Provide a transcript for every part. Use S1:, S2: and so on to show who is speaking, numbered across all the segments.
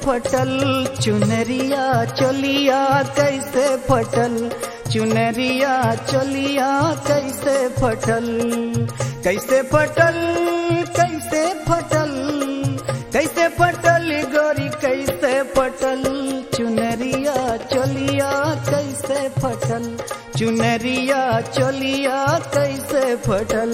S1: फटल चुनरिया चोलिया कैसे फटल चुनरिया चोलिया कैसे फटल कैसे फटल कैसे फटल कैसे फटल गोरी कैसे फटल चुनरिया चोलिया कैसे फटल चुनरिया चोलिया कैसे फटल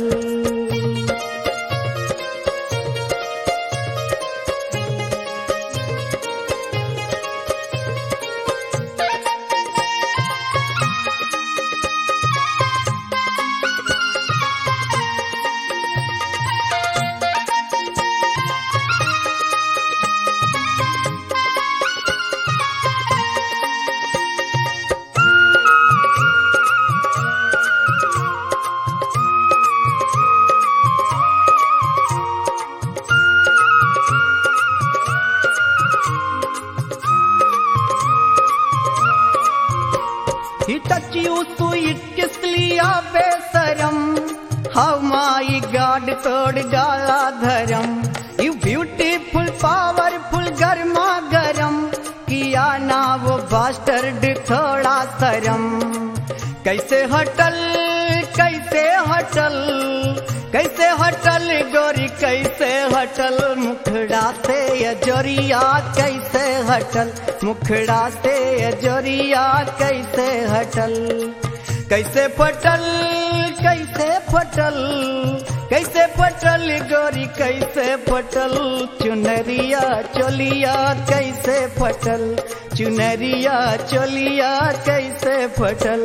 S1: He touch you sweet किसलिया बेसरम How my God तोड़ डाला धर्म You beautiful powerful गर्मा गरम किया ना वो बास्टर्ड थोड़ा शरम कैसे हटल कैसे हटल कैसे हटल गोरी कैसे हटल मुखड़ा से अजोरिया कैसे हटल मुखड़ा से अजोरिया कैसे हटल कैसे फटल कैसे फटल कैसे फटल गोरी कैसे फटल चुनरिया चोलिया कैसे फटल चुनरिया चोलिया कैसे फटल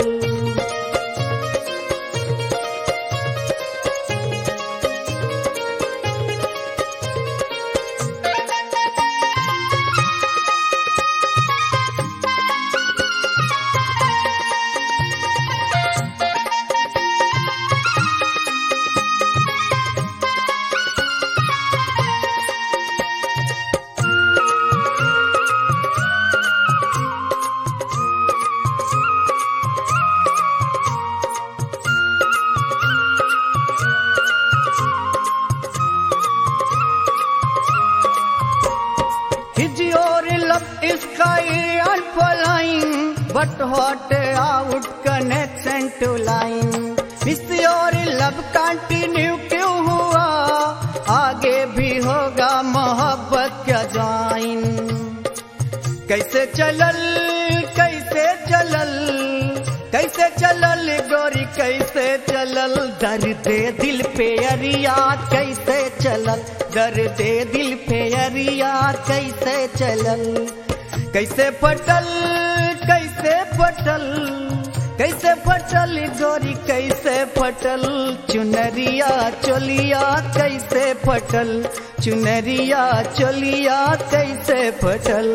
S1: His your love is sky and flying, but what out connection to line? Miss your love continue क्यों हुआ आगे भी होगा मोहब्बत क्या ज्वाइन कैसे चलल कैसे चलल कैसे चलल गोरी कैसे चलल दर्द दिल पे अरिया कैसे चलल दर्द दिल पे अरिया कैसे चलल कैसे फटल कैसे फटल कैसे फटल गोरी कैसे फटल चुनरिया चोलिया कैसे फटल चुनरिया चोलिया कैसे फटल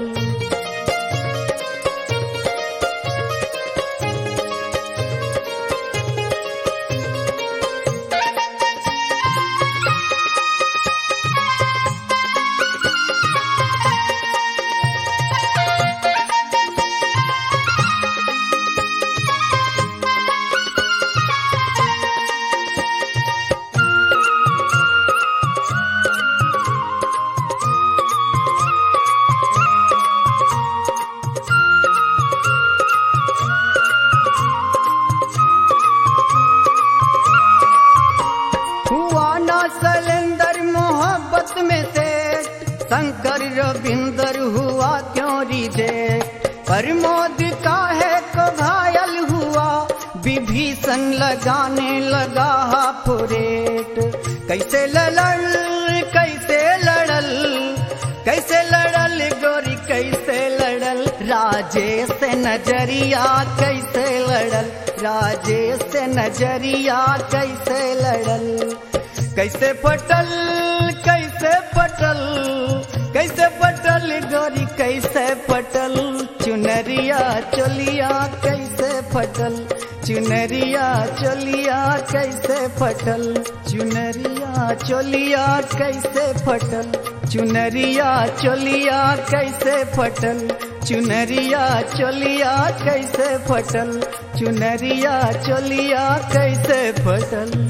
S1: हुआ ना सलेंदर मोहब्बत में से शंकर रविंदर हुआ क्यों रिजेक्ट प्रमोद का है को घायल हुआ विभीषण लगाने लगा हाफुरेट कैसे लड़ल कैसे लड़ल कैसे लड़ल गोरी कैसे लड़ल राजेश से नजरिया कैसे लड़ल राजेश से नजरिया कैसे लड़ल कैसे पटल कैसे पटल कैसे पटल गोरी कैसे पटल चुनरिया चोलिया कैसे फटल चुनरिया चोलिया कैसे फटल चुनरिया चोलिया कैसे फटल चुनरिया चोलिया कैसे फटल चुनरिया चोलिया कैसे फटल चुनरिया चोलिया कैसे फटल